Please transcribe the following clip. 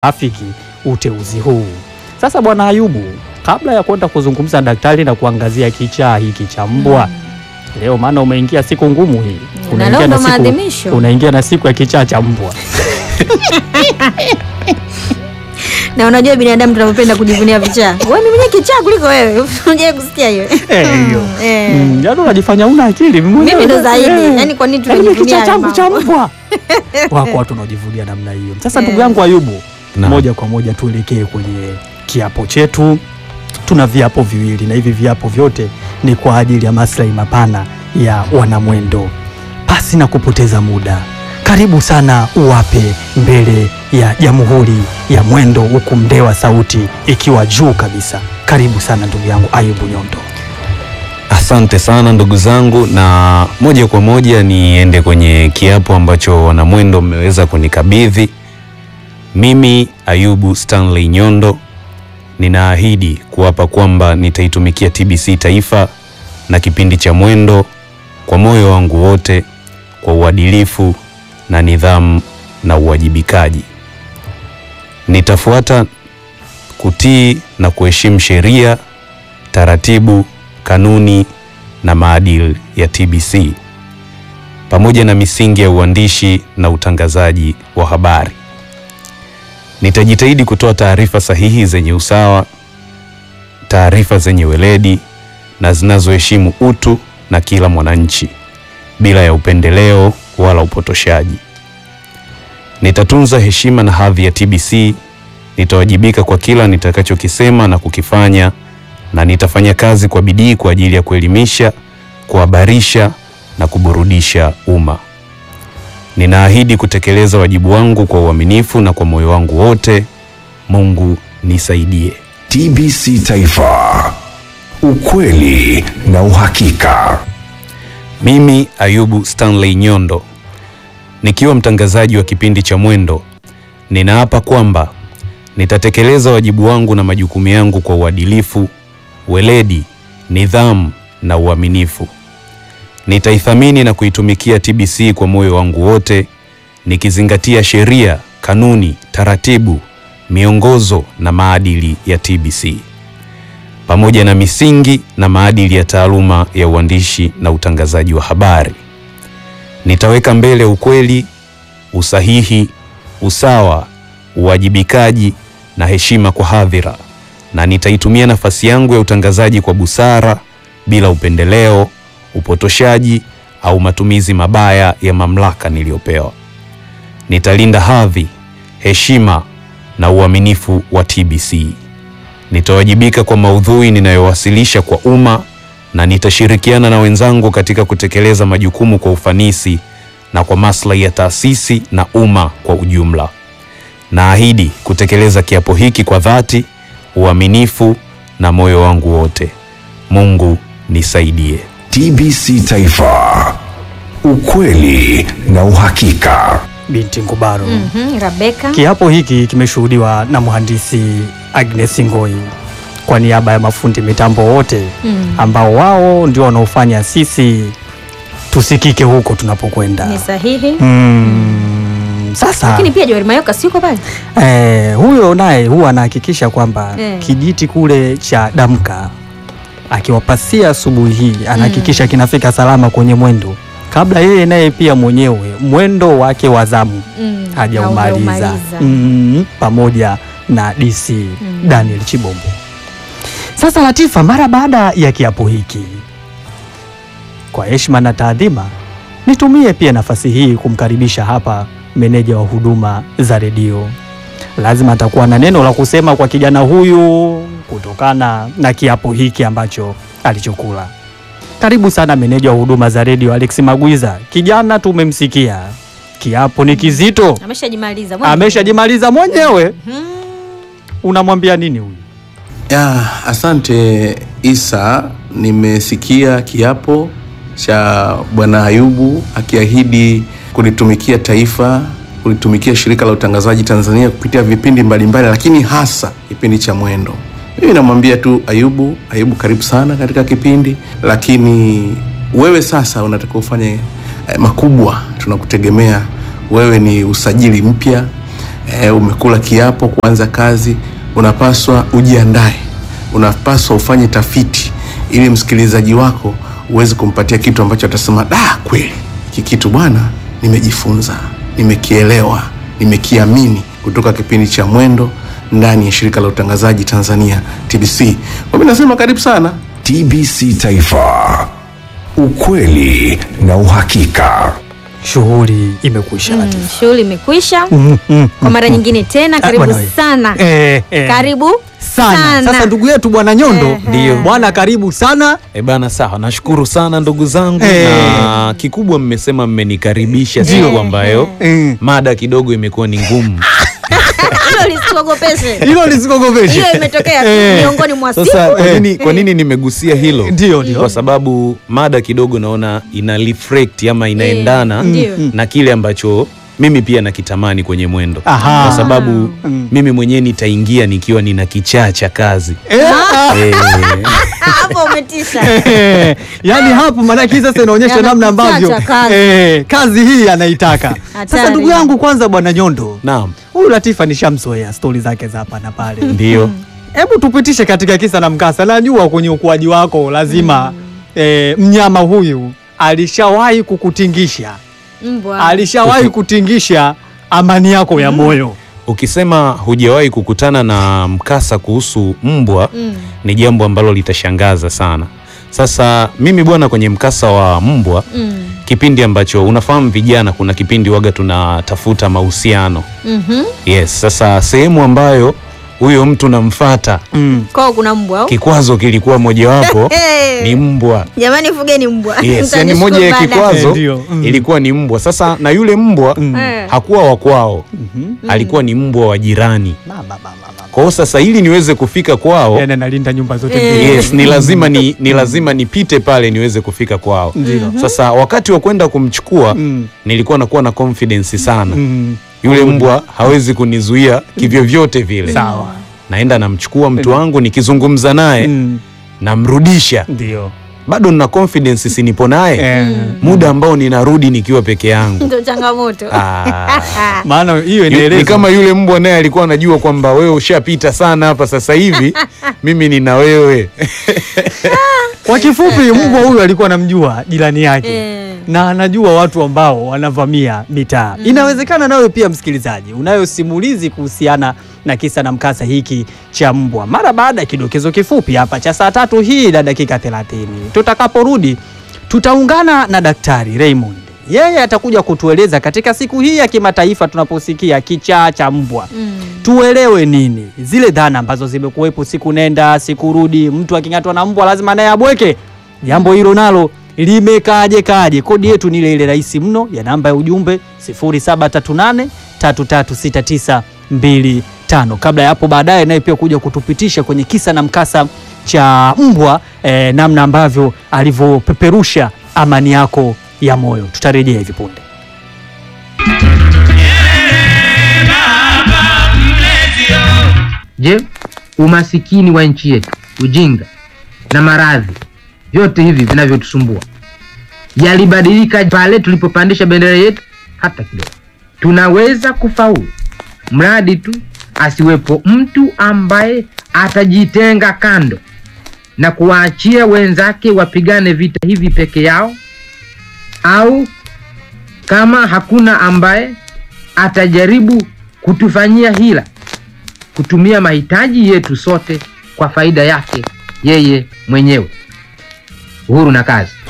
afiki uteuzi huu. Sasa Bwana Ayubu, kabla ya kwenda kuzungumza na daktari na kuangazia kichaa hiki cha mbwa leo, maana umeingia siku ngumu hii, Na leo ndo siku, maadhimisho. unaingia na siku ya kichaa cha mbwa. Na unajua binadamu tunavyopenda kujivunia vichaa. Wewe mimi mwenyewe kichaa kuliko wewe. Unajua kusikia hiyo? Eh, hiyo. Eh. Mm, yaani unajifanya una akili mwenyewe. Mimi ndo Eh, zaidi. eh. Yaani kwa nini Yaani tunajivunia kichaa haya changu cha mambo? mbwa. Wako watu wanaojivunia namna hiyo. Sasa Eh. ndugu yangu Ayubu, Naam. moja kwa moja tuelekee kwenye kiapo chetu. Tuna viapo viwili na hivi viapo vyote ni kwa ajili ya maslahi mapana ya wanamwendo. Pasi na kupoteza muda, karibu sana uwape mbele ya Jamhuri ya Mwendo, huku mdewa sauti ikiwa juu kabisa. Karibu sana ndugu yangu Ayubu Nyondo. Asante sana ndugu zangu, na moja kwa moja niende kwenye kiapo ambacho wanamwendo mmeweza kunikabidhi. Mimi Ayubu Stanley Nyondo ninaahidi kuwapa kwamba nitaitumikia TBC Taifa na kipindi cha Mwendo kwa moyo wangu wote, kwa uadilifu na nidhamu na uwajibikaji. Nitafuata kutii na kuheshimu sheria, taratibu, kanuni na maadili ya TBC pamoja na misingi ya uandishi na utangazaji wa habari. Nitajitahidi kutoa taarifa sahihi zenye usawa, taarifa zenye weledi na zinazoheshimu utu na kila mwananchi bila ya upendeleo wala upotoshaji. Nitatunza heshima na hadhi ya TBC. Nitawajibika kwa kila nitakachokisema na kukifanya na nitafanya kazi kwa bidii kwa ajili ya kuelimisha, kuhabarisha na kuburudisha umma. Ninaahidi kutekeleza wajibu wangu kwa uaminifu na kwa moyo wangu wote. Mungu nisaidie. TBC Taifa, ukweli na uhakika. Mimi Ayubu Stanley Nyondo nikiwa mtangazaji wa kipindi cha Mwendo, ninaapa kwamba nitatekeleza wajibu wangu na majukumu yangu kwa uadilifu, weledi, nidhamu na uaminifu. Nitaithamini na kuitumikia TBC kwa moyo wangu wote, nikizingatia sheria, kanuni, taratibu, miongozo na maadili ya TBC pamoja na misingi na maadili ya taaluma ya uandishi na utangazaji wa habari. Nitaweka mbele ukweli, usahihi, usawa, uwajibikaji na heshima kwa hadhira, na nitaitumia nafasi yangu ya utangazaji kwa busara, bila upendeleo, upotoshaji au matumizi mabaya ya mamlaka niliyopewa. Nitalinda hadhi, heshima na uaminifu wa TBC. Nitawajibika kwa maudhui ninayowasilisha kwa umma na nitashirikiana na wenzangu katika kutekeleza majukumu kwa ufanisi na kwa maslahi ya taasisi na umma kwa ujumla. Naahidi kutekeleza kiapo hiki kwa dhati, uaminifu na moyo wangu wote. Mungu nisaidie. TBC Taifa, ukweli na uhakika. Binti Ngubaro. Mhm, Rebecca. Kiapo hiki kimeshuhudiwa na mhandisi Agnes Ngoi kwa niaba ya mafundi mitambo wote Mm. ambao wao ndio wanaofanya sisi tusikike huko tunapokwenda. Ni sahihi. Mm, sasa Lakini pia Joel Mayoka si uko pale? eh, huyo naye huwa anahakikisha kwamba Eh. kijiti kule cha damka akiwapasia asubuhi hii anahakikisha kinafika salama kwenye mwendo kabla yeye naye pia mwenyewe mwendo wake wa zamu Mm. hajaumaliza Haujaumaliza. mm, pamoja na DC Mm. Daniel Chibombo. Sasa Latifa, mara baada ya kiapo hiki, kwa heshima na taadhima, nitumie pia nafasi hii kumkaribisha hapa meneja wa huduma za redio. Lazima atakuwa na neno la kusema kwa kijana huyu kutokana na kiapo hiki ambacho alichokula. Karibu sana meneja wa huduma za redio Alex Magwiza. Kijana tumemsikia, kiapo ni kizito, Ameshajimaliza. mwenyewe. ameshajimaliza mwenyewe. Mhm. Unamwambia nini huyu? Ya, asante Isa, nimesikia kiapo cha Bwana Ayubu akiahidi kulitumikia taifa, kulitumikia shirika la utangazaji Tanzania kupitia vipindi mbalimbali, lakini hasa kipindi cha Mwendo. Mimi namwambia tu Ayubu, Ayubu karibu sana katika kipindi, lakini wewe sasa unatakiwa ufanye eh, makubwa. Tunakutegemea wewe, ni usajili mpya e, umekula kiapo kuanza kazi, unapaswa ujiandae, unapaswa ufanye tafiti ili msikilizaji wako uweze kumpatia kitu ambacho atasema da, kweli hiki kitu bwana, nimejifunza, nimekielewa, nimekiamini kutoka kipindi cha Mwendo ndani ya shirika la utangazaji Tanzania TBC. Kwa mimi nasema karibu sana. TBC Taifa, ukweli na uhakika. Shughuli imekwisha Mm, Latifa. shughuli imekwisha. Mm, mm, Kwa mara nyingine tena, Ah, karibu bwana we. sana. Eh, eh. Karibu sana. sana. Sasa ndugu yetu bwana Nyondo, Ehe. Ndio. bwana karibu sana. E bana, sawa, nashukuru sana ndugu zangu Eh. na kikubwa mmesema mmenikaribisha Ndio. siku ambayo Mm. mada kidogo imekuwa ni ngumu. Hilo lisikuogopeshe. Hilo lisikogopeshe. Hiyo imetokea tu Eh. miongoni mwa siku. Sasa kwa Eh. nini, kwa nini nimegusia hilo? Ndio, ndio. Kwa sababu mada kidogo naona ina reflect ama inaendana ndio. na kile ambacho mimi pia nakitamani kwenye mwendo, Aha. kwa sababu Mm. mimi mwenyewe nitaingia nikiwa nina kichaa cha kazi Eh, ah, Eh, Hapo umetisha. eh, yaani hapo maanake hii sasa inaonyesha Yana namna ambavyo kichaa cha kazi. eh, kazi hii anaitaka. Sasa Hatari. ndugu yangu, kwanza bwana Nyondo, naam, huyu Latifa nishamzoea stori zake za hapa na pale. ndio Hebu tupitishe katika kisa na mkasa. Najua kwenye ukuaji wako lazima eh, mnyama huyu alishawahi kukutingisha, Mbwa. alishawahi kutingisha amani yako ya moyo. Ukisema hujawahi kukutana na mkasa kuhusu mbwa Mm. ni jambo ambalo litashangaza sana. Sasa mimi bwana, kwenye mkasa wa mbwa, Mm. kipindi ambacho unafahamu vijana, kuna kipindi waga tunatafuta mahusiano Mhm. yes. Sasa sehemu ambayo huyo mtu namfata, Mm. Kwao kuna mbwa au? kikwazo kilikuwa mojawapo Eh. ni mbwa Jamani fugeni mbwa. yes, yani Mtanishukuru moja ya baadaye. kikwazo Eh, ndio. Mm. ilikuwa ni mbwa. Sasa na yule mbwa Mm. Eh. hakuwa wa kwao, Mhm. alikuwa ni mbwa wa jirani. Mama, mama, mama. Kwa hiyo sasa, ili niweze kufika kwao Yaani analinda nyumba zote Eh. mbili. yes, ni lazima ni, ni lazima nipite pale niweze kufika kwao. Ndio. Sasa wakati wa kwenda kumchukua Mm. nilikuwa nakuwa na confidence sana. Mm. Yule mbwa hawezi kunizuia kivyovyote vile. Sawa. Naenda namchukua mtu wangu, nikizungumza naye Mm. namrudisha, Ndio. bado nina confidence, si nipo naye Eh. muda ambao ninarudi nikiwa peke yangu. Ndio changamoto. Ah. Maana hiyo Yu- ni inaeleza kama yule mbwa naye alikuwa anajua kwamba wewe ushapita sana hapa sasa hivi mimi nina wewe Kwa kifupi, mbwa huyu alikuwa anamjua jirani yake Eh. na anajua watu ambao wanavamia mitaa. Inawezekana nawe pia msikilizaji unayo simulizi kuhusiana na kisa na mkasa hiki cha mbwa, mara baada ya kidokezo kifupi hapa cha saa tatu hii na dakika 30. Tutakaporudi tutaungana na Daktari Raymond, yeye atakuja kutueleza katika siku hii ya kimataifa tunaposikia kichaa cha mbwa Mm. tuelewe nini zile dhana ambazo zimekuwepo siku nenda siku rudi. Mtu aking'atwa na mbwa lazima naye abweke. Jambo hilo nalo limekaaje kaje? Kodi yetu ni ile ile rahisi mno ya namba ya ujumbe 0738 336925. Kabla ya hapo baadaye, naye pia kuja kutupitisha kwenye kisa na mkasa cha mbwa eh, namna ambavyo alivyopeperusha amani yako ya moyo. Tutarejea hivi punde. Je, umasikini wa nchi yetu, ujinga na maradhi, vyote hivi vinavyotusumbua yalibadilika pale tulipopandisha bendera yetu? Hata kidogo. Tunaweza kufaulu mradi tu asiwepo mtu ambaye atajitenga kando na kuwaachia wenzake wapigane vita hivi peke yao, au kama hakuna ambaye atajaribu kutufanyia hila kutumia mahitaji yetu sote kwa faida yake yeye mwenyewe. Uhuru na kazi.